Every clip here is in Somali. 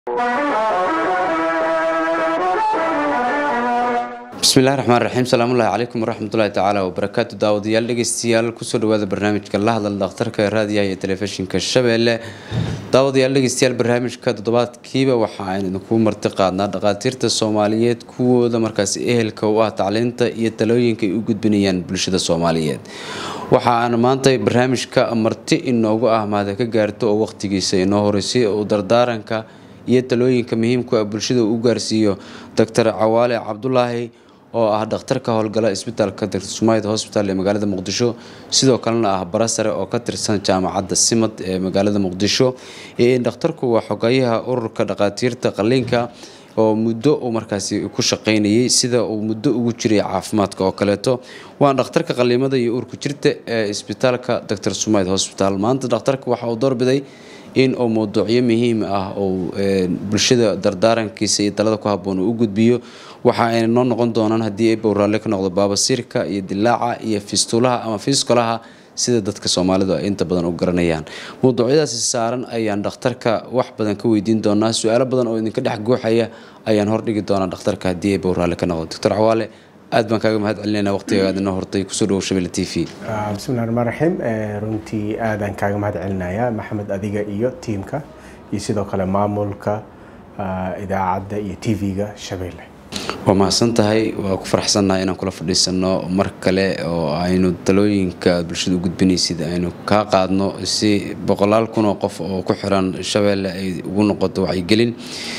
bismillahi raxmaan raxiim salaamullahi calaykum waraxmatullahi tacaala wabarakaatu daawadayaal dhegeystayaal kusoo dhawaada barnaamijka la hadal dhakhtarka ee raadiyaha iyo telefishinka shabeelle daawadayaal dhegeystayaal barnaamijka toddobaadkiiba waxa aynu idinku marti qaadnaa dhakhaatiirta soomaaliyeed kuwooda markaasi ehelka u ah tacliinta iyo talooyinka ay u gudbinayaan bulshada soomaaliyeed waxa aan maanta barnaamijka marti inoogu ah mahada ka gaarto oo waqtigiisa inoo horeysay uu dardaaranka iyo talooyinka muhiimku ah bulshada uu gaarsiiyo doctor cawaale cabdulaahi oo ah dhakhtar ka howlgala isbitaalka dr sumayd hosbital ee magaalada muqdisho sidoo kalena ah bara sare oo ka tirsan jaamacadda simad ee magaalada muqdisho dhakhtarku waa xogayaha ururka dhakhaatiirta qaliinka oo muddo uu markaasi ku shaqaynayay sida uu muddo ugu jiray caafimaadka oo kaleeto waa dhakhtarka qaliimada iyo uurku jirta ee isbitaalka dr sumayd hosbital maanta dhakhtarka waxa uu doorbiday in uu mawduucyo muhiim ah uu bulshada dardaarankiisa iyo talada ku haboon uu u gudbiyo waxa ayna noo noqon doonaan haddii ay bowraalle ka noqdo baabasiirka iyo dilaaca iyo fistulaha ama fiskolaha sida dadka soomaalidu ay inta badan u garanayaan mawduucyadaasi saaran ayaan dhakhtarka wax badan ka weydiin doonaa su-aalo badan oo idinka dhex guuxaya ayaan hordhigi doonaa dhakhtarka haddii ay bowraalle ka noqdo doctor cawaale aad baan kaaga mahad celinayna waqtiga aad inoo hortay kusoo dhawow shabelle t v bismillahi raxmaan raxiim runtii aadaan kaaga mahad celinayaa maxamed adiga iyo tiimka iyo sidoo kale maamulka idaacadda iyo t v-ga shabeelle waa mahadsan tahay waa ku faraxsannahay inaan kula fadhiisano mar kale oo aynu talooyinka bulshada u gudbinaysid aynu kaa qaadno si boqolaal kun oo qof oo ku xiran shabeelle ay ugu noqoto wacyigelin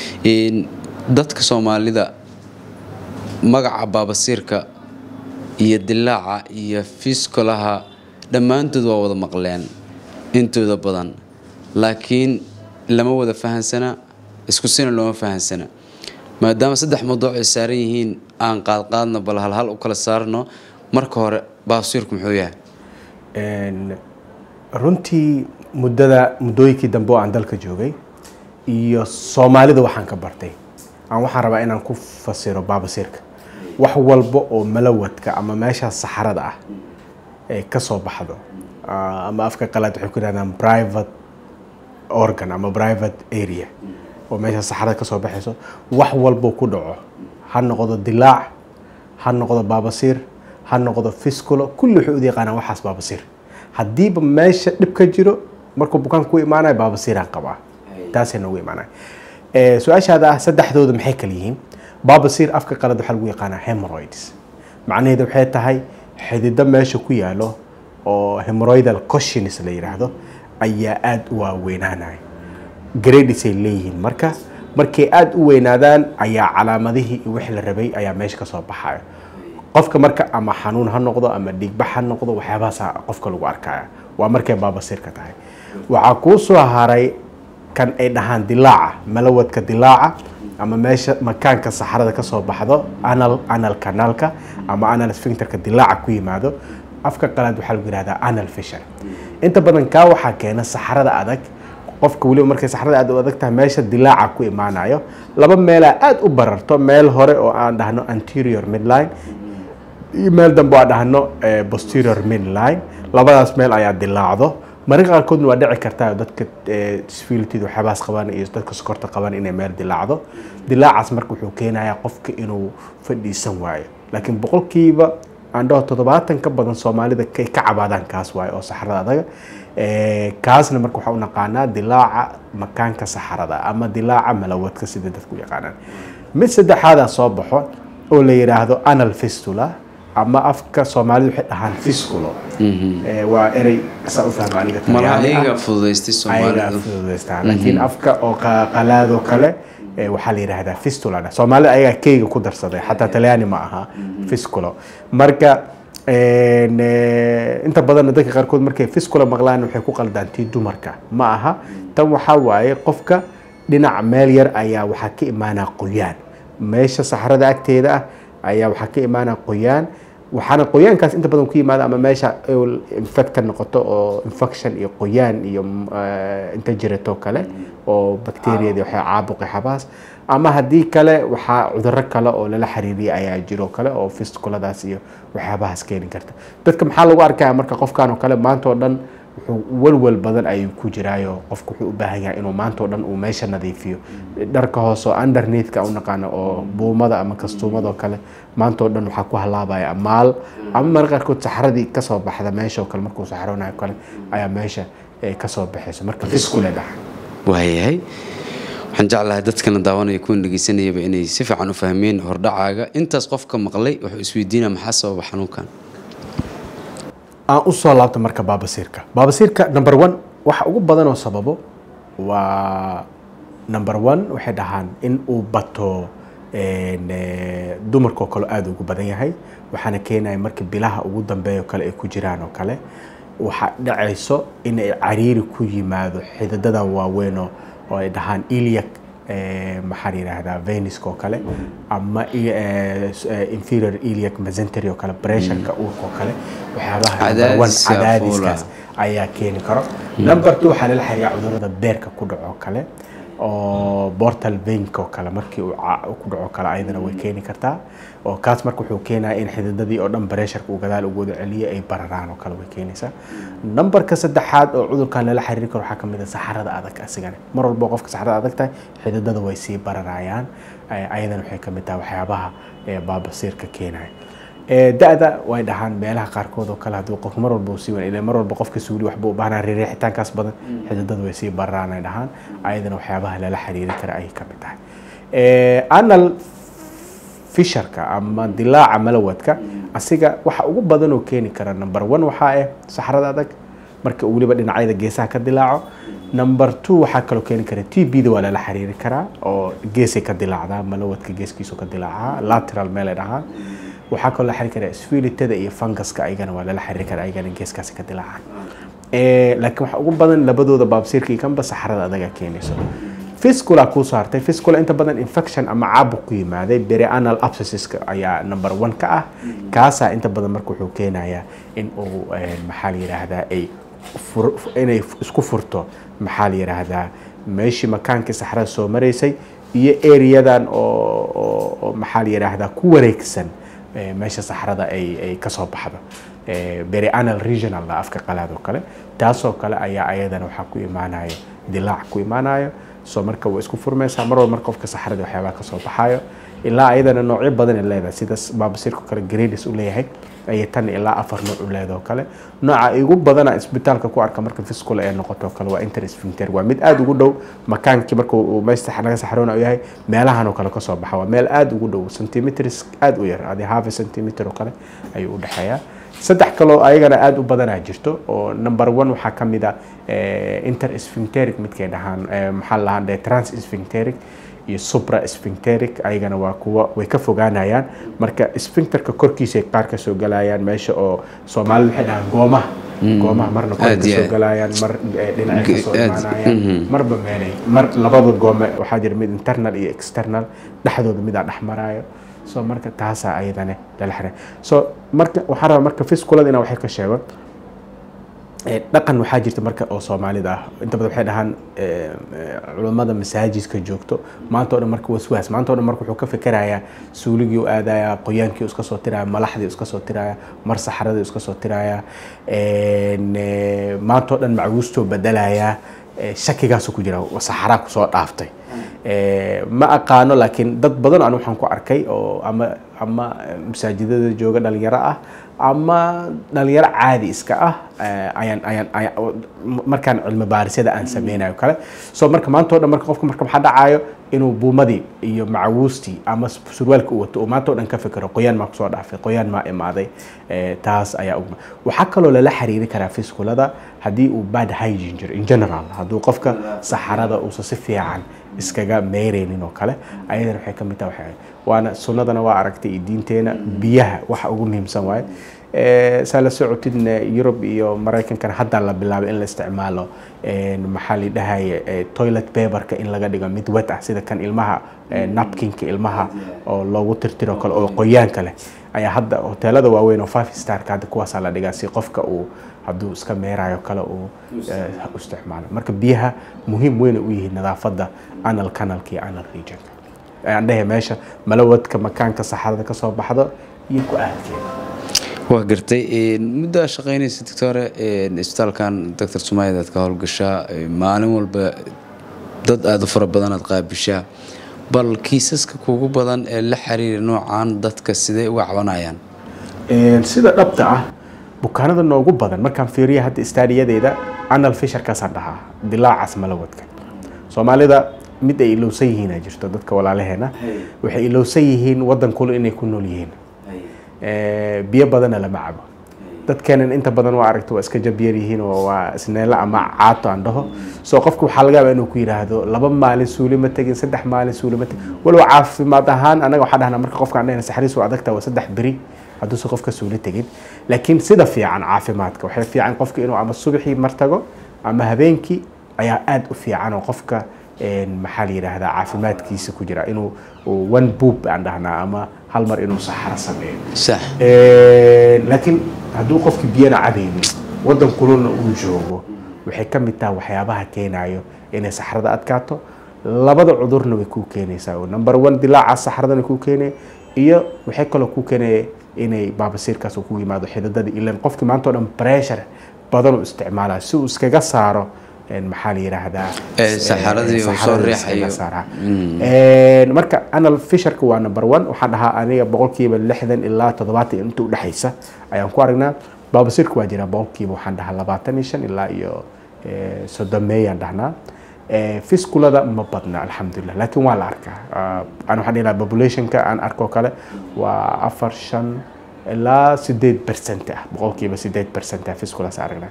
dadka soomaalida magaca baabasiirka iyo dilaaca iyo fiskolaha dhammaantood waa wada maqleen intooda badan laakiin lama wada fahansana isku sina looma fahansana maadaama saddex mawduuc ay saaran yihiin aan qaadqaadno bal halhal u kala saarno marka hore baabasiirku muxuu yahay runtii muddada muddooyinkii dambe oo aan dalka joogay iyo soomaalida waxaan ka bartay aan waxaan rabaa inaan ku fasiro baabasiirka wax walba oo malawadka ama meeshaas saxarada ah ee kasoo baxdo ama afka qalaad waxay ku yidhahdaan private organ ama private area oo meeshaas saxarada kasoo baxayso wax walbo ku dhaco ha noqdo dilaac ha noqdo baabasiir ha noqdo fisculo kulli waxay u yaqaanaan waxaas baabasiir haddiiba meesha dhib ka jiro markuu bukaan ku imaanaya baabasiiraan qabaa taasay noogu imaanaya su-aashaada ah saddexdooda maxay kala yihiin baabasiir afka qalad waxaa lagu yaqaanaa hemoroids macnaheedu waxay tahay xidido meesha ku yaalo oo hemoroidal coshins la yidhaahdo ayaa aada u waaweynaanaya gradisay leeyihiin marka markay aada u weynaadaan ayaa calaamadihii iyo wixii la rabay ayaa meesha kasoo baxaya qofka marka ama xanuun ha noqdo ama dhiigbax ha noqdo waxyaabahaasa qofka lagu arkaya waa markay baabasiirka tahay waxaa kuu soo haray kan ay dhahaan dilaaca malawadka dilaaca ama meesha makaanka saxarada kasoo baxdo anal anal kanaalka ama anal sphincterka dilaaca ku yimaado afka qalaad waxaa lagu yihahdaa anal fisher inta badan kaa waxaa keena saxarada adag qofka weliba markay saxarada aad u adag tahay meesha dilaaca ku imaanayo laba meelaa aada u bararto meel hore oo aan dhahno anterior midline iyo meel dambe oo aan dhahno posterior midline labadaas meel ayaa dilaacdo mararka qaarkoodna waa dhici kartaa dadka disfilitid waxyaabahaas qabaan iyo dadka sokorta qabaan inay meel dilaacdo dilaacaas marka wuxuu keenayaa qofka inuu fadhiisan waayo laakiin boqolkiiba aan dhaho toddobaatan ka badan soomaalida kay ka cabaadaan kaas waayo oo saxarada adaga kaasna marka waxaa u naqaanaa dilaaca makaanka saxarada ama dilaaca malawadka sida dadku yaqaanaan mid saddexaadaa soo baxo oo la yidhaahdo anal fistula ama afka soomaalida waxay dhahaan fisculo waa erey saa u fahma aniga malaayga fududaystay soomaalidu fududaystaa laakiin afka oo qalaadoo kale waxaa la yidhaahdaa fistulana soomaalida ayagaa keyga ku darsaday xataa talyaani ma aha fisculo marka inta badanna dadka qaarkood markay fiscula maqlaan waxay ku qaldaan tii dumarka ma aha tan waxaa waaye qofka dhinac meel yar ayaa waxaa ka imaanaa qoyaan meesha saxarada agteeda ah ayaa waxaa ka imaanaa qoyaan waxaana qoyaankaas inta badan ku yimaada ama meesha infect ka noqoto oo infection iyo qoyaan iyo inta jirato kale oo bacteriada waxay caabuqi xabaas ama haddii kale waxaa cuduro kale oo lala xiriiriya ayaa jiro kale oo fiskuladaas iyo waxyaabahaas keeni karta dadka maxaa lagu arkaya marka qofkan oo kale maanta oo dhan wuxuu walwal badan ayuu ku jiraayo qofku wuxuu u baahan yahay inuu maanta oo dhan uu meesha nadiifiyo dharka hoose oo underneathka u naqaano oo buumada ama kastuumada oo kale maanta oo dhan waxaa ku halaabaya maal ama marka qaarkood saxradii kasoo baxda meesha oo kale markuu saxroonayo kale ayaa meesha eh, kasoo baxayso marka fiskule dhaxa waayahay waxaan jeclahay dadkana daawanaya kuwan dhegeysanayaba inay si fiican u fahmeen hordhacaaga intaas qofka maqlay wuxuu isweydiinaya maxaa sababa xanuunkan aan usoo laabto marka baabasiirka baabasiirka number one waxa ugu badan oo sababo waa number one waxay dhahaan in uu bato een, eh, dumarka oo kale aada ugu badan yahay waxaana keenaya marka bilaha ugu dambeeya oo kale ay ku jiraan oo kale waxaa dhacayso in ay cariiri ku yimaado xididada waaweyn oo oo ay dhahaan iliac eh, maxaa la yidhaahdaa veniska oo kale ama i- eh, s- eh, inferior iliac mesentery oo kale pressureka uurka oo kale waxyaabaha number one, Cadaadiska cadaadiskaas ayaa keeni karo number two waxaa lala xiriira cudurada beerka ku dhaco oo kale oo portal veinka oo kale markii uu ca- uu ku dhaco kale ayadana way keeni kartaa oo kaas marka wuxuu keenaya in xididadii oo dhan pressureka uu gadaal ugu wada celiyo ay bararaan oo kale way keenaysaa numberka saddexaad oo cudurkan lala xiriiri karo waxaa kamid a saxarada adag asigana mar walba qofka saxarada adag tahay xididada way sii bararayaan Eh, ayadana waxay kamid tahay waxyaabaha eh, baabasiirka keenaya Eh, da-da way dhahaan meelaha qaarkood oo kale hadduu qof mar walba uu sii wan ilaa mar walba qofka suuli waxba u baahnaa riixitaankaas badan xididada way sii bararaan ay dhahaan ayadana waxyaabaha lala xiriiri kara ayay kamid tahay Eh, anal fisharka ama dilaaca malawadka asiga waxa ugu badan oo keeni kara number one waxaa ah saxrada adag marka uu weliba dhinacyada geesaha ka dilaaco number two waxaa kaloo keeni kara t b da waa lala xiriiri karaa oo geesay ka dilaacdaa malawadka geeskiisu ka dilaacaa lateral meel ay dhahaan waxaa kaloo la xiriiri karaa sfilitada iyo funguska ayagana waa lala xiriiri karaa ayagana geeskaasi ka dilaacaan Eh, laakiin waxa ugu badan labadooda baabsiirka iyo kanba saxrada adaga keenayso fiscula kuu soo hartay fiscula inta badan infection ama caabuq ku yimaaday perianal abscesska ayaa number one ka ah kaasaa inta badan marka wuxuu keenayaa in uu eh, maxaa la yidhaahdaa ay fur- inay isku furto maxaa la yidhaahdaa meeshii makaankii saxrada soo maraysay iyo areadan oo oo- oo maxaa la yidhaahdaa ku wareegsan eh, meesha saxrada ay ay kasoo baxdo Eh, perianal regional la afka qalaad oo kale taasoo kale ayaa ayadana waxaa ku imaanayo dilaac ku imaanayo soo marka waa isku furmaysaa mar walba marka qofka saxrada waxyaabaha kasoo baxayo ilaa ayadana noocyo badan ay leedahay sida baabasiirka kale grades u leeyahay ayay tan ilaa afar nooc u leedahay oo kale nooca ugu badana isbitaalka ku arka marka fiscula ee noqoto oo kale waa intersphincter waa mid aada ugu dhow makaankii marka uu meesha naga saxroona yahay meelahan oo kale kasoo baxa waa meel aada ugu dhow centimeters aada u yar adi half a centimeter oo kale ayuu u dhexeeyaa saddex kaloo ayagana aada u badanaa jirto oo number one waxaa ka mid a intersphincteric midkay dhahaan eh, maxaa la dhahaa transphincteric iyo supra sphincteric ayagana waa kuwa way ka fogaanayaan marka sphincterka korkiisa ay qaar ka soo galayaan meesha oo soomaalida waxay dhahaan goomaha goomaha marna kor Aad ka iyo soo aad. galayaan mar eh, dhinaca ka soo Aad- imaanayaan mhm. marba meelay mar labada goome waxaa jira mid internal iyo external dhexdooda midaa dhex maraayo so marka taasaa ayadane lala xiray so marka waxaan rabaa marka fiskulada inaan waxay ka sheego Eh, dhaqan waxaa jirta marka oo soomaalida ah inta badan waxay dhahaan eh, eh, culummada masaajidka joogto maanta oo dhan marka waswaas maanta oo dhan marka wuxuu ka fikerayaa suuligii u aadaya qoyaankii u iska soo tiraya malaxdii u iska soo tiraya mar saxradii u iska soo tiraya en, eh, maanta oo dhan macguustoo bedelaya eh, shakigaasu ku jira saxaraa kusoo dhaaftay Eh, ma aqaano laakiin dad badan aan waxaan ku arkay oo ama ama masaajidada jooga dhalinyaro ah ama dhalinyaro caadi iska ah eh, ayaan ayaan ayaan markaan cilmi baarisyada aan sameynayo kale so marka maanta oo dhan marka qofka marka maxaa dhacayo inuu buumadii iyo macawiistii ama surwaalka uu wato uu maanta oo dhan ka fikiro qoyaan maa kusoo dhaafay qoyaan maa imaaday Eh, taas ayaa ugu waxaa kaloo lala xiriiri karaa fiskulada haddii uu bad hygiene jiro in general hadduu qofka saxarada uusan si fiican iskaga meereynin oo kale ayadana waxay ka mid tahay waxay waana sunnadana waa aragtay iyo diinteena biyaha waxa ugu muhiimsan waaye Eh, saa la socotidna yurub iyo maraykankana hadda la bilaabay in la isticmaalo eh, maxaa la dhahaye eh, toilet paperka in laga dhigo mid wet ah sida kan ilmaha eh, napkinka ilmaha oo loogu tirtiro kale oo qoyaanka leh ayaa hadda hoteelada waaweyn oo five starka hadda kuwaasaa la dhigaa si qofka uu hadduu iska meerayo kale uu eh, u isticmaalo marka biyaha muhiim weyn u yihiin nadaafadda anal canalka iyo anal regionka aan dhehe meesha malawadka makaanka saxarada kasoo baxdo iyo ku aadkeeda waa gartay muddo aa shaqeynaysa doctore isbitaalkan doctor sumaayad aad ka howlgashaa maalin walba dad aada u fara badan aad qaabishaa bal kiisaska kugu badan ee la xiriira noocan dadka sidee uga cabanayaan sida dhabta ah bukaanada noogu badan markaan fiiriya hadda istaadiyadeeda anal fisharkaasaan dhahaa dilaacaas malawadka soomaalida mid ay ilowsan yihiin aa jirto dadka walaalaheena waxay ilowsan yihiin wadan kule inay ku nool yihiin biyo badanna lama cabo dadkeenan inta badan waa aragta waa iska jabyar yihiin oo waa isneelo ama caato aan dhaho soo qofka waxaa laga yaabaa inuu ku yidhaahdo laba maalin suuli ma tegin saddex maalin suuli ma tegin walow caafimaad ahaan anaga waxaa dhahnaa marka qofka aan dhahna saxriis waa adagta waa saddex beri hadduusan qofka suuli tegin laakiin sida fiican caafimaadka waxay fiican qofka inuu ama subaxii martago ama habeenkii ayaa aada u fiican oo qofka maxaa la yidhaahdaa caafimaadkiisa ku jira inuu one boop aan dhahnaa ama hal mar inuu saxaro sameeyo sax laakiin hadduu qofki biyana cadaynin wadan kululna uu joogo waxay ka mid tahay waxyaabaha keenayo inay saxrada adkaato labada cudurna way kuu keenaysaa oo number one dilaaca saxradana kuu keenaya iyo waxay kaloo kuu keenaya inay baabasiirkaas uu ku yimaado xididada ilan qofki maanta oo dhan pressure badan uu isticmaalaya si uu iskaga saaro maxaa la yidhaahdaa saxaradii uu soo riixayo marka anal fisharka waa number one waxaan dhahaa aniga boqolkiiba lixdan ilaa toddobaatan inta udhexaysa ayaan ku aragnaa baabasirka waa jiraa boqolkiiba waxaan dhahaa labaatan iyo shan ilaa iyo soddon meeyaan dhahnaa fiskulada ma badna alxamdulilah laakiin waa la arkaa aan waxaan dhihi lahaa populationka aan arkoo kale waa afar shan ilaa sideed percent ah boqolkiiba sideed percent ah fiskulas aragnaa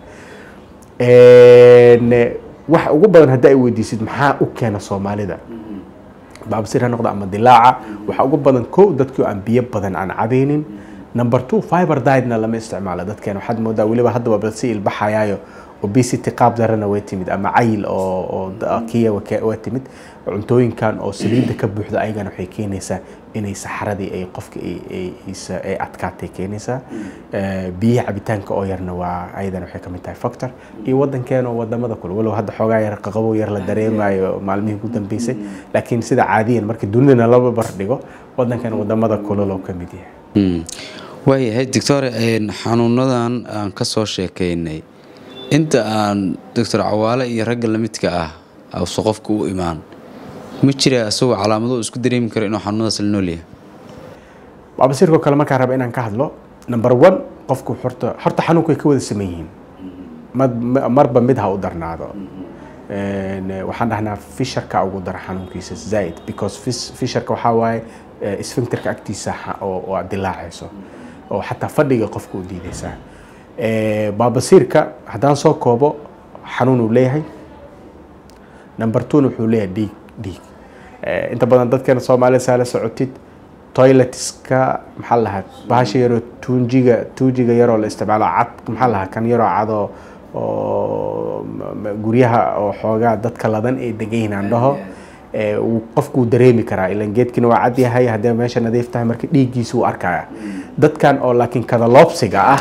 waxa ugu badan haddii ay weydiisid maxaa u keena soomaalida baabasir ha noqdo ama dilaaca waxa ugu badan ko dadkii aan biyo badan aan cabaynin number two fiber dietna lama isticmaalo dadkeena waxaad moodaa weliba hadda waa si ilbaxayaayo obesity qaab darana way timid ama cayil oo oo kiya waa timid cuntooyinkan oo saliidda ka buuxda ayagana waxay keenaysaa inay saxaradii ay qofka ay adkaatay keenaysaa biyaha cabitaanka oo yarna waa ayadana waxay kamid tahay factor iyo wadankeena oo wadamada kule walow hadda xoogaa yar qaqabo yar la dareemayo maalmihii ugu dambeysay laakiin sida caadiyan marka dunidana laba bar dhigo wadankeena wadamada kuloloo kamid yahay waayahay doctor xanuunadan aan ka soo sheekaynay inta aan doctor cawaale iyo ragga lamidka ah ause qofka u imaan ma jira isagoo calaamado isku dareemi karo inuu xanuunadaas la nool yahay baabasiirkoo kale markaan raba inaan ka hadlo number one qofku horta horta xanuunku way ka wada saman yihiin marba mid ha u darnaado waxaan dhahnaa fisharka ugu dara xanuunkiisa zaid because fisharka waxaa waaye sphincterka agtiisa oo aad dilaacayso oo xataa fadhiga qofka u diidaysaa baabasiirka haddaan soo koobo xanuun uu leeyahay number twona wuxuu leeyahay dhiig dhiig inta badan dadkeena soomaalida saa la socotid toiletska maxaa la lahaa bahasha yaroo tuunjiga tuujiga yaroo la isticmaalo cad maxaa la lahaa kan yaroo cadoo oo guryaha oo xoogaa dadka ladan ay degan yihiin aan dhaho qofkuu dareemi karaa ilan geedkina waa cad yahay haddii meesha nadiif tahay marka dhiiggiisa uu arkaya dadkan oo laakiin kadaloobsiga ah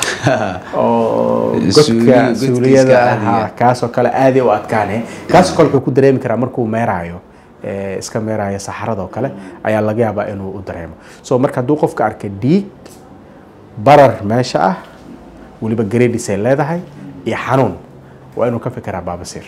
oo godka suuliyada ah kaasoo kale aaday u adkaane kaasoo kale wuxuu ku dareemi karaa markuu meeraayo iska meeraayo saxaradoo kale ayaa laga yaabaa inuu u dareemo so marka hadduu qofka arka dhiig barar meesha ah weliba gradis ay leedahay iyo xanuun waa inuu ka fikiraa baabasiir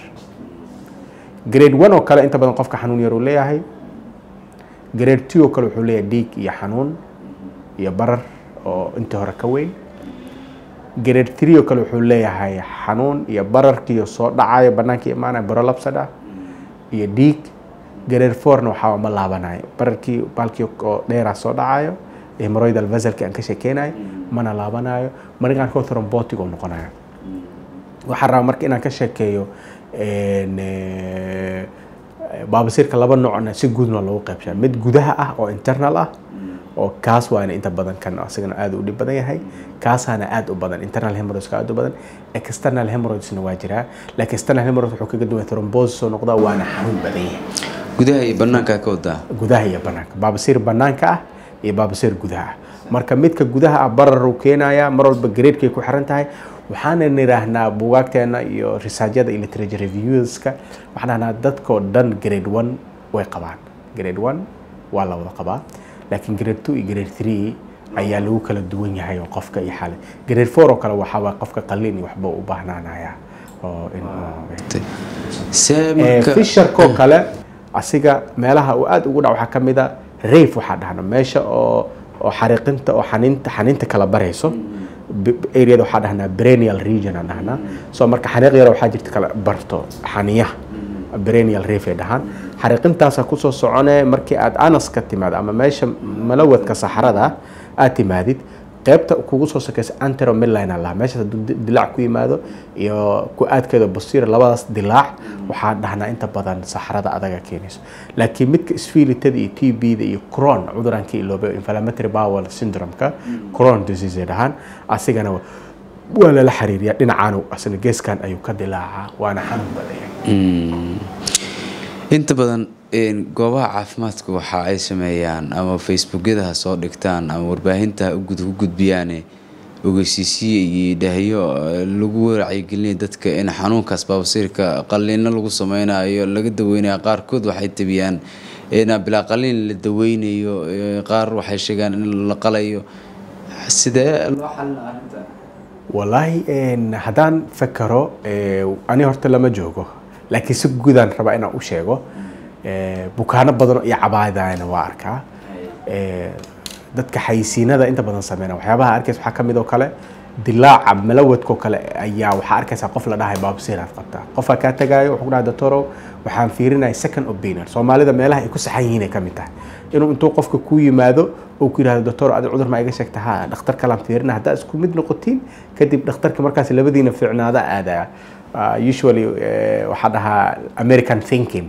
grade one oo kale inta badan qofka xanuun yar uu leeyahay grade two oo kale wuxuu leeyahay dhiig iyo xanuun iyo barar oo intii hore ka weyn grade three oo kale wuxuu leeyahay xanuun iyo bararkiiyo soo dhacayo banaanka imaanaya barolapsad ah iyo dhiig grade fourna waxaa ma laabanayo bararkii baalkii oo dheeraa soo dhacayo hemoroidal vasalki aan ka sheekeynayo mana laabanayo markaan koo thrombotic oo noqonayo waxaan rabaa marka inaan ka sheekeeyo baabasiirka laba noocna si guudna lagu qaybshaa mid gudaha ah oo internal ah oo kaas waana inta badan kan asagana aad u dhib badan yahay kaasaana aad u badan internal hemorrhoidska aad u badan external hemorrhoidsna waa jiraa laakiin external hemorrhoid wuxuu kaga duwan thrombosis soo noqdaa waana xanuun badan yahay gudaha iyo banaanka ka wadaa gudaha iyo banaanka baabasiir banaanka ah iyo baabasiir gudaha ah marka midka gudaha ah barar uu keenayaa mar walba graadkay ku xiran tahay waxaana nidhaahnaa buugaagteena iyo risaajyada iyo literature reviewska waxaan dhahnaa dadkoo dhan grade one way qabaan grade one waa la wada qabaa laakiin grade two iyo grade three ayaa lagu kala duwan yahay oo qofka iyo xale grade four oo kale waxaa waay qofka qalliin iyo waxba u baahnaanaya oo in see Eh, marka fisharkoo kale asiga meelaha uu aad ugu dhac waxaa ka mid a rayf waxaa dhahna meesha oo oo xariiqinta oo xaniinta xaniinta kala barayso B- b- areada waxaa dhahnaa brenial region aan dhahnaa so marka xariiq yar waxaa jirta kala barto xaniyaha brenial reef ay dhahaan xariiqintaasa kusoo socone markii aad anas ka timaado ama meesha malawadka saxarada aad timaadid qaybta kugu soo sokaysa antero midline lahaa meeshaas hadduu di- dilaac ku yimaado iyo ku aadkeeda basiira labadaas dilaac waxaa dhahnaa inta badan saxarada adaga keenayso laakiin midka sfilitada iyo t b-da iyo cron cuduraan ka iloobe inflammatory bowel syndrome-ka cron disease ay dhahaan asigana wa- waa lala xiriiriyaa dhinacaan asna geeskan ayuu ka dilaacaa waana xanuun badaya Mm. inta badan een, goobaha caafimaadka waxa ay sameeyaan ama facebookyada ha soo dhigtaan ama warbaahinta ha u gud- u gudbiyaane ogeysiisiye iyo dhahyo eh, lagu wacyigelinaya dadka in xanuunkaas baabasiirka qalliino lagu sameynayo laga daweynayo qaarkood waxay tabiyaan in bilaa qalliin la daweynayo eh, qaar waxay sheegaan in la qalayo sidee loo xalina arrinta wallaahi een, haddaan fakaro eh, ani horta lama joogo laakiin si guudaan rabaa inaan u sheego eh, bukaano badan iyo cabaadana waa arkaa Eh, dadka xayisiinada inta badan sameyna waxyaabaha arkaysa waxaa ka mid oo kale dilaaca malawadkoo kale ayaa waxaa arkaysaa qof la dhahay baabsiiraad qabtaa qofaa kaa tagaayo wuxuu ku dhahay doctorow waxaan fiirinaya second opinion soomaalida meelaha ay ku saxan yihiin ay ka mid tahay inuu intuu qofka ku yimaado uu ku yidhahdo doctor adi cudur ma iga sheegta ha dhakhtar kalaan fiirina haddaa isku mid noqotiin kadib dhakhtarka markaas labadiina fiicnaada aadaya Uh, usually eh, waxaa dhahaa american thinking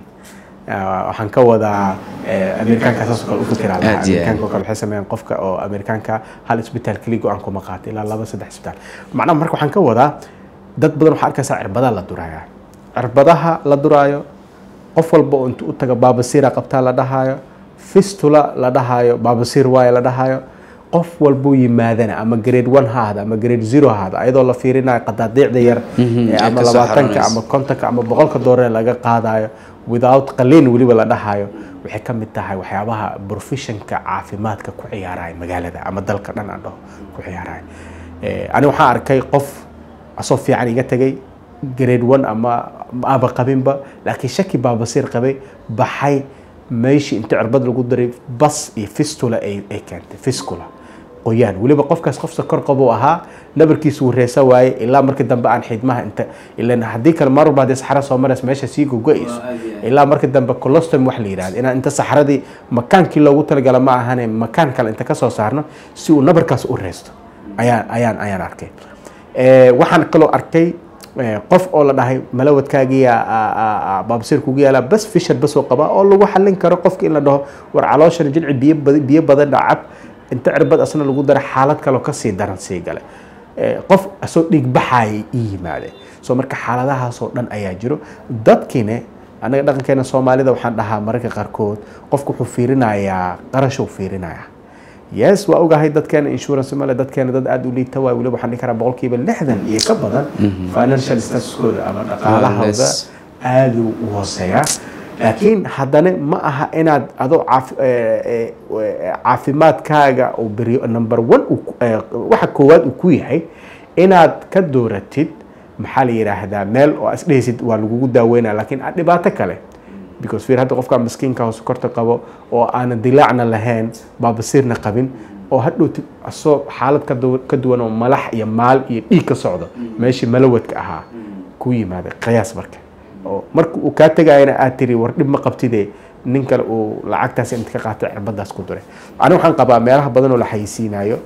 Uh, waxaan ka wadaa eh, amerikaanka saasoo kale u fikiraa lahaa Aad iyo aad. amerikaanka oo kale waxay sameeyaan qofka oo amerikaanka hal isbitaal keli go-aan kuma qaato ilaa laba saddex isbitaal macnaha marka waxaan ka wadaa dad badan waxaa arkaysaa cirbadaha la duraya cirbadaha la duraayo qof walba oo intuu u taga baabasiira qabtaa la dhahaayo fistula la dhahaayo baabasiir waaye la dhahaayo qof walbuu yimaadana ama grade one ha ahda ama grade zero ha ahda ayadoo la fiirinayo qadaadiicda yar Mhm, ee ee ama ka soo labaatanka xaroonaysa. ama kontonka ama boqolka dooree laga qaadayo without qaliin weliba la dhahayo waxay ka mid tahay waxyaabaha professionka caafimaadka ku ciyaaraya magaalada ama dalka dhan aan dhaho ku ciyaaraya Eh, ani waxaan arkay qof asoo fiican iga tegay grade one ama aba qabinba laakiin shaki baabasiir qabay baxay meeshii inta cirbad lagu daray bas iyo fistula ay ay keentay fiscula qoyaan weliba qofkaas qof sokor qabuu ahaa nabarkiisu wuu reesa waaye ilaa markii dambe aan xidmaha inta ilan haddii kale mar walba haddii saxara soo maraysa meesha sii gogo-ayso ilaa markii dambe colostom wax la yidhahdo inaan inta saxaradii makaankii loogu talagala ma ahane makaan kale inta ka soo saarno si uu nabarkaas u reesto ayaan ayaan ayaan arkay Eh, waxaan kaloo arkay eh, qof oo la dhahay malawadkaagiya baabasiir kugu yaala bas fishar bas oo qabaa oo lagu xallin karo qofka in la dhaho war calooshan jilci biyo bad- biyo badan dhacab inta cirbad asna lagu dara xaalad kaloo kasii daran sii gale Eh, qof asoo dhiig baxaayay ii yimaade so marka xaaladahaasoo dhan ayaa jiro dadkiine anaga dhaqankeena soomaalida waxaan dhahaa mararka qaarkood qofku wuxuu fiirinayaa qarashuu fiirinayaa yes waa ogahay dadkeena insurance male dadkeena dad aada u liita waay weliba waxaan dhihi karaa boqolkiiba lixdan iyo ka badan financial statuskooda ama dhaqaalahooda Yes. aada u hooseeya laakiin haddana ma aha inaad adoo caaf- eh, eh, eh, caafimaadkaaga uu beriyo number one uu ku- eh, waxa koowaad uu ku yahay inaad ka dooratid maxaa la yidhaahdaa meel oo as dhehaysid waa lagugu daaweynaya laakiin aad dhibaato kale because fiir hadda qofka miskiinka oo sokorta qabo oo aanan dilaacna lahayn baabasiirna qabin oo hadhowtid asoo xaalad ka du- ka duwan oo malax iyo maal iyo dhiig ka socdo meeshii malawadka ahaa ku yimaada qiyaas marka oo marka uu kaa tegayana aad tiri war dhib ma qabtide nin kale uu lacagtaas inta ka qaatay cirbadaas ku duray ani waxaan qabaa meelaha badan oo la xayisiinayo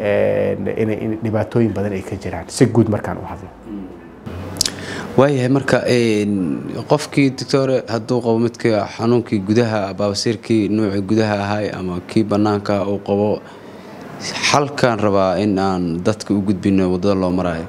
inay in dhibaatooyin badan ay ka jiraan si guud markaan u hadlo waayahay marka een, qofkii doctore hadduu qabo midka xanuunkii gudaha baabasiirkii nuucii gudaha ahay ama kii banaanka uu qabo xalkaan rabaa in aan dadka u gudbino wadada loo marayo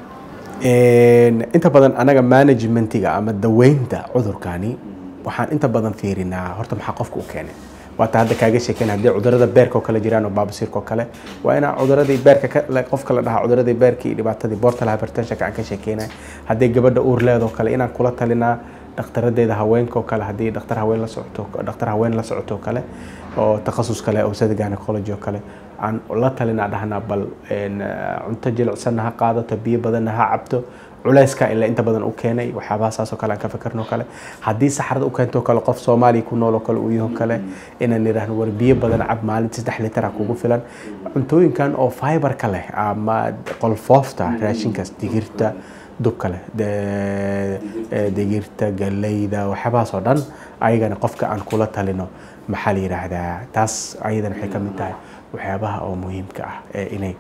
Een, inta badan anaga managementiga ama daweynta cudurkani waxaan inta badan fiirinaa horta maxaa qofka u keenay waata hadda kaaga sheeken haddii cudurada beerka oo kale jiraan oo baabasiirka oo kale waa inaa cuduradii beerka ka- la- qofka la dhahaa cuduradii beerka iyo dhibaatadii portal hypertensionka aan ka sheekeynay hadday gabadha uur leedoo kale inaan kula talinaa dhakhtaradeeda haweenka oo kale haddii dhakhtar haween la socoto dhakhtar haween la socoto kale oo takhasus kale oo sida gynecology oo kale aan la talinaa dhahnaa bal cunto jilicsanna ha qaadato biyo badanna ha cabto culeyska ilaa inta badan u keenay waxyaabaha saasoo kale aan ka fikirno kale haddii saxarada u keento kale qof soomaaliya ku nool oo kale uu yaho kale inaan idhaahno war biyo badan cab maalin saddex litar ah kugu filan cuntooyinkan oo fiberka leh ama qolfoofta raashinkaas digirta dubka leh digirta galeyda waxyaabahaas oo dhan ayagana qofka aan kula talino maxaa la yidhaahdaa taas ayadana waxay ka mid tahay waxyaabaha oo muhiimka ah ee inay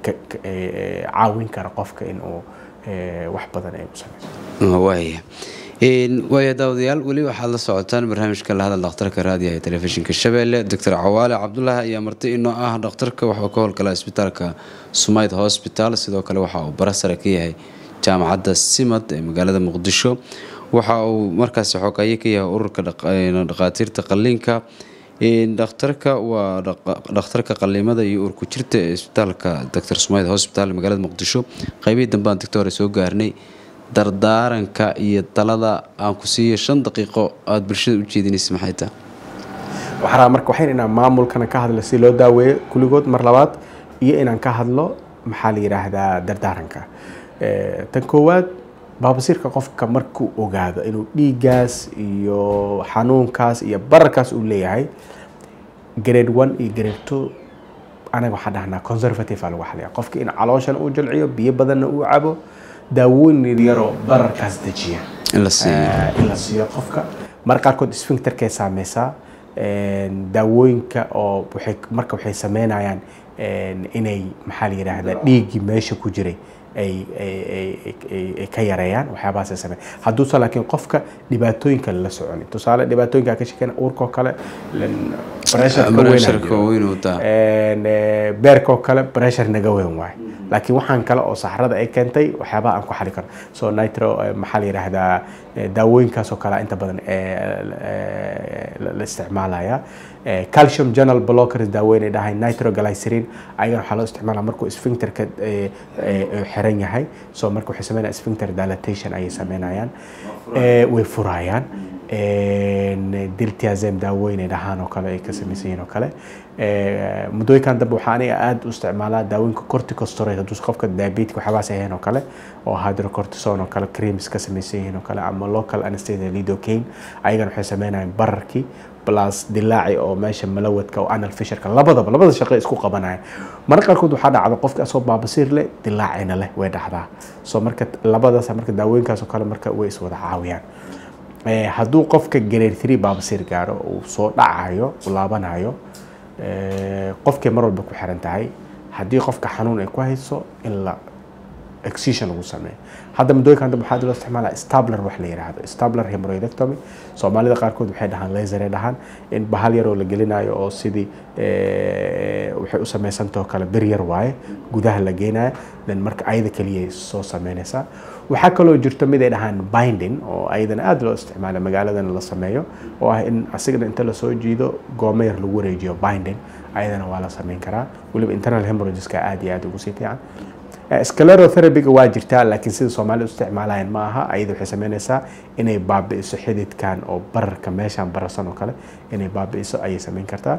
caawin kara qofka inuu wax badan ay u sameyso waaya waaya daawadayaal weli waxaad la socotaan barnaamijka la hadal dhakhtarka raadiyaha ee telefishinka shabeelle doctor cawaale cabdulaahi ayaa marti inoo ah dhakhtarka waxuu ka howlgala isbitaalka sumayd hosbital sidoo kale waxa uu barasare ka yahay jaamacadda simad ee magaalada muqdisho waxa uu markaasi xogaaye ka yahay ururka dhakhaatiirta qaliinka dhakhtarka waa dhakhtarka qaliimada iyo uurku jirta ee isbitaalka doctor sumayd hosbital ee magaalada muqdisho qaybihii dambaan doctor soo gaarnay dardaaranka iyo talada aan ku siiyo shan daqiiqo aada bulshada u jeedinaysa maxay tahay waxaa marka waxayn inaan maamulkana ka hadlo si loo daaweeyo kulligood mar labaad iyo inaan ka hadlo maxaa la yidhaahdaa dardaaranka tan koowaad baabasiirka qofka markuu ogaado inuu dhiiggaas iyo xanuunkaas iyo bararkaas uu leeyahay grade one iyo grade two anaga waxaan dhahnaa conservative aa lagu xaliya qofka in calooshana uu jalciyo biyo badanna uu cabo daawooyin yaryaroo bararkaas dejiya in la siiyo in la siiyo qofka mar qaarkood sphincterkay saameysaa daawooyinka oo waxay marka waxay sameynayaan inay maxaa la yidhaahdaa dhiiggii meesha ku jiray ay ay ka yareeyaan waxyaabahaasay sameyn hadduusan laakiin qofka dhibaatooyinka lala soconin tusaale dhibaatooyinka ka sheekeyna uurkoo kale Pressureka weyn uu taa. beerkoo kale pressure naga weyn waaye laakiin waxaan kale oo saxrada ay keentay waxyaabaha aan ku xali karno so nitro maxaa la yidhaahdaa daawooyinkaasoo kale inta badan la isticmaalaya calcium journal blockers daaweyn ay dhahay nitroglycerin ayagana waxaa loo isticmaalaa markuu sphincterka xiran yahay so marka waxay sameynayaan sphincter dilatation ayay sameynayaan way furayaan diltiazem daaweyn ay dhahaan oo kale ay ka samaysan yihiin oo kale muddooyinkan dambe waxaa aniga aada u isticmaalaa daawooyinka corticosteroid hadduu qofka diabetic waxyaabahaas ahayn oo kale oo hydrocortisone oo kale creams ka samaysan yihiin oo kale ama local anesthesia lidocaine ayagana waxay sameynayaan bararkii plus dilaaci oo meesha malawadka oo anal fisherka labadaba labada shaqo isku qabanaya marka qaarkood waxaa dhacda qofka asoo baabasiir leh dilaacina leh way dhacdaa so marka labadaas marka daawooyinkaas oo kale marka way iswada caawiyaan hadduu qofka grade three baabasiir gaaro uu soo dhacayo uu laabanayo qofkay mar walba ku xiran tahay haddii qofka xanuun ay ku hayso in la excision lagu sameeyo hadda muddooyinkan dambe waxaa loo isticmaalaa stabler wax la yidhaahdo stabler hemorrhoidectomy soomaalida qaarkood waxay dhahaan laser ay dhahaan in bahal yaroo la gelinayo oo sidii waxay u sameysantao kale bir yar waaye gudaha la geenaya then marka ayada keliya soo sameynaysaa waxaa kaloo jirto mid ay dhahaan binding oo ayadana aada loo isticmaala magaaladana la sameeyo oo ah in asigana inta lasoo jiido gooma yar lagu wareejiyo binding ayadana waa la sameyn karaa weliba internal hemorrhageska aada iyo aada ugu sii fiican sclerotherapyga waa jirtaa laakiin sida soomaalida u isticmaalayaan ma aha ayada waxay sameynaysaa inay baabi'iso xididkan oo bararka meeshan bararsan oo kale inay baabi'iso ayay sameyn kartaa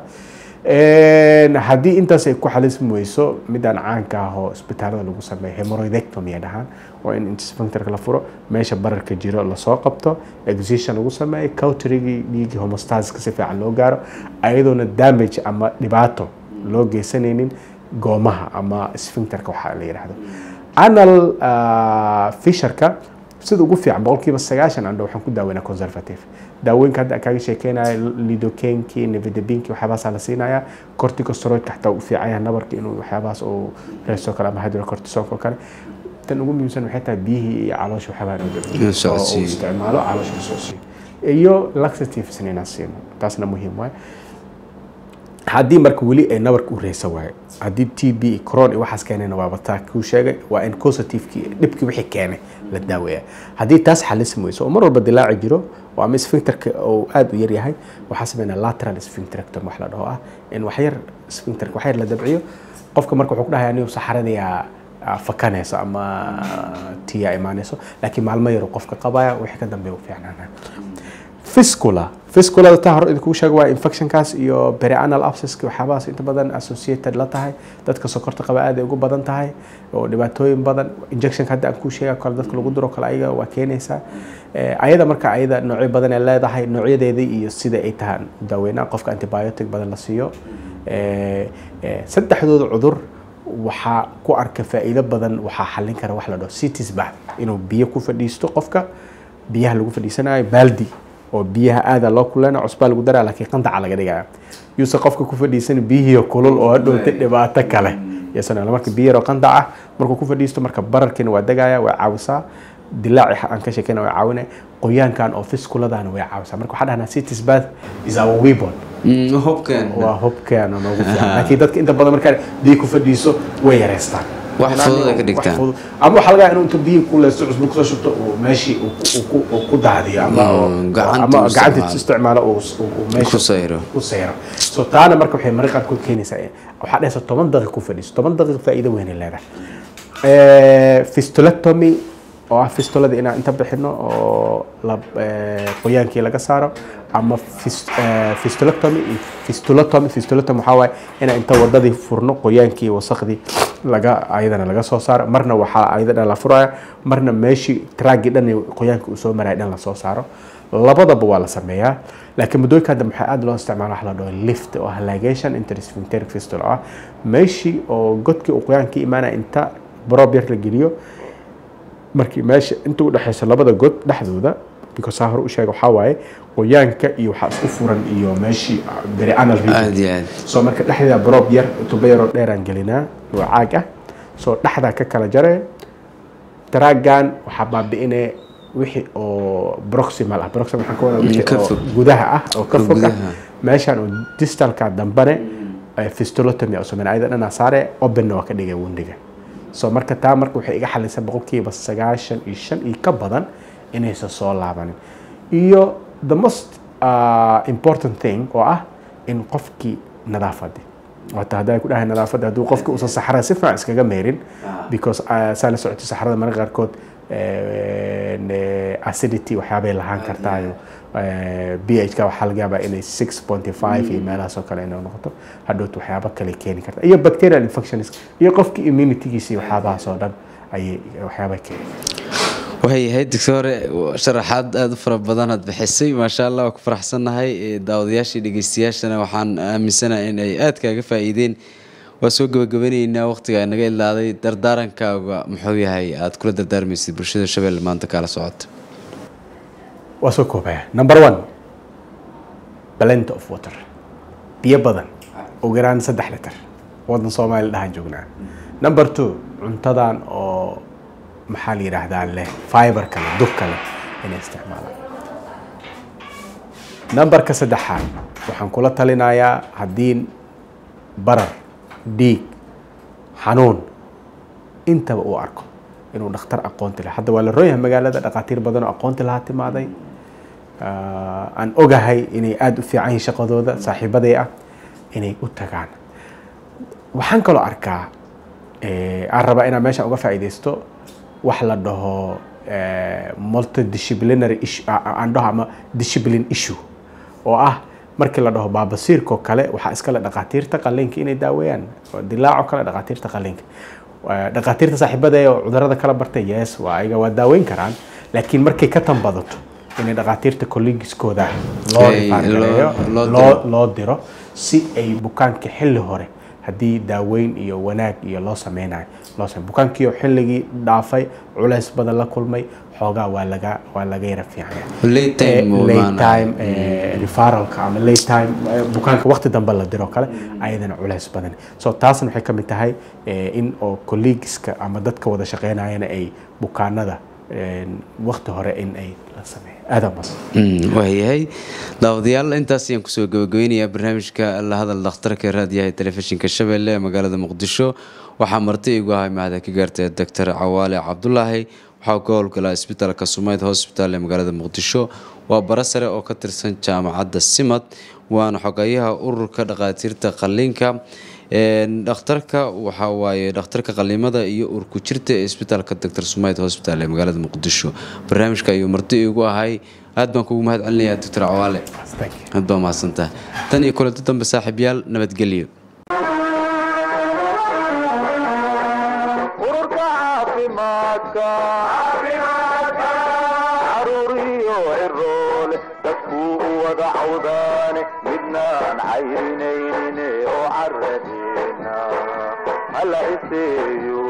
haddii intaas ay ku xalismi weyso midaan caanka ah oo isbitaalada lagu sameeyo hemorrhoidectomy ay dhahaan oo in sphincterka la furo meesha bararka jiro lasoo qabto excision lagu sameeyo cauterigii dhiigii homostaska si fiican loo gaaro ayadoona damage ama dhibaato loo geysanaynin goomaha ama sphincterka waxaa la yidhaahdo anal fisherka sida ugu fiican boqolkiiba sagaashan andho waxaan ku daaweynaa conservative daawooyinka hadda kaaga sheekeynayo lidocainki nevidabinki waxyaabahaasa la siinaya corticosteroidka xataa u fiican yahay nabarka inuu waxyaabahaas uu reeso kale ama hydrocortisonka oo kale tan ugu muhiimsan waxay tahay biyihii iyo caloosha waxyaabaha oo uu isticmaalo caloosha soo siiyo iyo laxatives inaan siino taasna muhiim waaye haddii marka weli ay nabarka u reesa waayo haddii t b cron iyo waxaas keenayna waaba taa kuu sheegay waa in causativekii dhibkii wixii keenay la daaweeya haddii taas xalismi weyso oo mar walba dilaaci jiro oo ama sphincterka oo aada u yaryahay waxaa sameynaa lateral sphincterectomy wax la dhaho ah in waxyar sphincterka waxyar la dabciyo qofka marka wuxuu ku dhahayaa anigu saxaradayaa ah, fakanayso ama tiya imaanayso laakiin maalmo yaro qofka qabaya wixii ka dambeeya u fiicnaanaya fiscula fisculada taa hore idinku sheega waa infectionkaas iyo perianal abscesska waxyaabahaas inta badan associated la tahay dadka sokorta qaba aad ay ugu badan tahay oo dhibaatooyin badan injectionka hadda aan kuu sheega kale dadka lagu diro kale ayaga waa keenaysaa Eh, ayada marka ayada noocyo badan ay leedahay noocyadeedii iyo sida ay tahay daaweynaa qofka antibiotic badan la siiyo Eh, eh, saddexdooda cudur waxaa ku arka faa'iido badan waxaa xallin kara wax la dhaho cities bath inuu biyo ku fadhiisto qofka biyaha lagu fadhiisanayo baaldi oo biyaha aada loo kulana cusbaa lagu daraa laakiin qandaca laga dhigaya yuuse qofka ku fadhiisan biyihii kulul oo hadhowta dhibaato kale yasan marka biyo yaroo qandac ah markuu ku fadhiisto marka bararkiina waa degaya waa caawisaa dilaaci aan ka sheekayna waa caawinaya qoyaankan oo fiskuladana way caawisaa marka waxaa dhahnaa cities bath is our weapon Mm, hubkeen waa hubkeena noogu fiican laakiin dadka inta badan markaa biyo ku fadhiiso way yareystaan Wax fudud ay ka dhigtaan. Wax fudud. ama waxaa laga yaabaa inuu inta biyo ku leysto cusbo kusoo shubto uu meeshii uu ku- uu ku- uu ku daadiyo ama oo- Mm, gacanta ama uu gacanta isticmaalo. isticmaalo uu uu- uu meesha ku sayro u sayro so taana marka waxay maraqan ku keenaysaa waxaa dhehaysa toban daqiiq ku fadhiiso toban daqiiq faa'iido weyn ay leedahay Eh, fistulectomy oo ah fistulada inaan inta bixino oo la eh, qoyaankii laga saaro ama fis- eh, fistulectomy iyo fistulotomy fistulotomy waxaa waaye inaan inta wadadii furno qoyaankii wasakhdii laga ayadana laga soo saaro marna waxaa ayadana la furaya marna meeshii traagii dhan ee qoyaanka uu soo maraya dhan lasoo saaro labadaba waa la sameeyaa laakiin muddooyinka hadda maxaa aada loo isticmaala wax la dhaho lift oo ah ligation intersphincteric fistula ah meeshii oo godkii uu qoyaankii imaanaya inta brob yar la geliyo markii meesha inta u dhexaysa labada god dhexdooda because saa hore u sheega waxaa waaye qoyaanka iyo waxaa isku furan iyo meeshii perianal region aad iyo aad soo marka dhexdeeda brob yar tubo yaroo dheeraan gelinaa oo caag ah soo dhexdaa ka kala jare daraagan waxaa baabi'inaya wixii oo proximal ah proximal waxaan ka wadaa wixii ka oo fog. gudaha ah oo ka fog ah gudaha. meeshaan oo distalka dambane eh, fistulotomy oo sameyn ayada dhanaa saare openna waa ka dhigay wundiga so marka taa marka waxay iga xalisay boqolkiiba sagaashan iyo shan iyo ka badan inaysan soo laabanin iyo the most uh, important thing oo ah in qofkii nadaafadi wata haddaa ku dhahay nadaafadda hadduu qofki uusan saxrada si fiican iskaga meerin because uh, saa la socotay saxrada mararka qaarkood eh, ne- acidity waxyaabay lahaan kartaayo ph ka waxaa laga yaabaa inay six point five iyo meelahaas oo kale inay noqoto hadhowt waxyaabo kale keeni karta iyo bacterial infections iyo qofki immunitygiisa iyo waxyaabahaas oo dhan ayay waxyaaba keeni waxay doctore sharaxaad aada u fara badan aad bixisay maasha allah waa ku faraxsannahay Eh, daawadayaashii dhegeystayaashana waxaan aaminsanahay in ay aad kaaga faa'iideen waa soo gabagabanaynaa waqtiga naga ilaaday dardaarankaaga muxuu yahay aad kula dardaarmaysid bulshada shabeelle maanta kaala socota waa soo koobaya number one blend of water biyo badan ugu yaraan saddex litir wadan soomaali dhahan joognaa number two cuntadan oo maxaa la yidhaahdaa leh fiber kale dug kale inay isticmaalaan numberka saddexaad waxaan kula talinayaa haddii barar dhiig xanuun intaba uu arko inuu dhakhtar aqoonti leh hadda waa la roon yahay magaalada dhakhaatiir badan oo aqoonti lahaa timaaday Ah, aan ogahay inay aada u fiican yihiin shaqadooda saaxiibaday ah inay u tagaan waxaan kaloo arkaa eh, aan rabaa inaan meesha uga faa'iidaysto wax la dhaho eh, multidisciplinary issue ah, ah, aan dhaho ama discipline issue oo ah markii la dhaho baabasiirkoo kale waxaa iskale dhakhaatiirta qalliinka inay daaweeyaan oo dilaaco kale dhakhaatiirta qalliinka Waa dhakhaatiirta saaxiibada oo cudurada kala bartay yes waa ayaga waa daaweyn karaan laakiin markay ka tanbadato inay dhakhaatiirta collegieskooda loo Ay, rifaan loo- gareeyo loo loo diro. loo diro si ay bukaanka xilli hore haddii daaweyn iyo wanaag iyo loo sameynayo loo samey bukaankii oo xilligii dhaafay culays badan la kulmay xoogaa waa laga waa laga yara fiican yahay. Late time Eh, uu late imaanayo. time eh, referralka ama late time eh, bukaanka waqti dambe la diro kale ayadana culays badan so taasna waxay ka mid tahay eh, in oo colleagueska ama dadka wada shaqeynayana ay bukaanada eh, waqti hore in ay la sameeyo aada mas Mm, waayahay daawadayaal intaas ayaan kusoo gabagabeynayaa barnaamijka la hadal dhakhtarka raadiyaha ee telefishinka shabeelle ee magaalada muqdisho waxaa marti igu ahay mahada ka gaartay doctor cawaale cabdulaahi waxaa ka howlgalaa isbitaalka sumayd hospital ee magaalada muqdisho waa bara sare oo ka tirsan jaamacadda simad waana xogayaha ururka dhakhaatiirta qalliinka dhakhtarka waxaa waaye dhakhtarka qaliimada iyo urku jirta ee isbitaalka doctor sumayd hosbital ee magaalada muqdisho barnaamijka ayuu marti igu ahay aad baan kugu mahad celinayaa doctor cawaale aad baa mahadsantaha tan iyo kulanto dambe saaxiibyaal nabadgelyo ururka caafimaadka caruuriyo ciroole dadkuu u wada cawdaane midnaan cayrinaynin oo caradeena hala iseeyo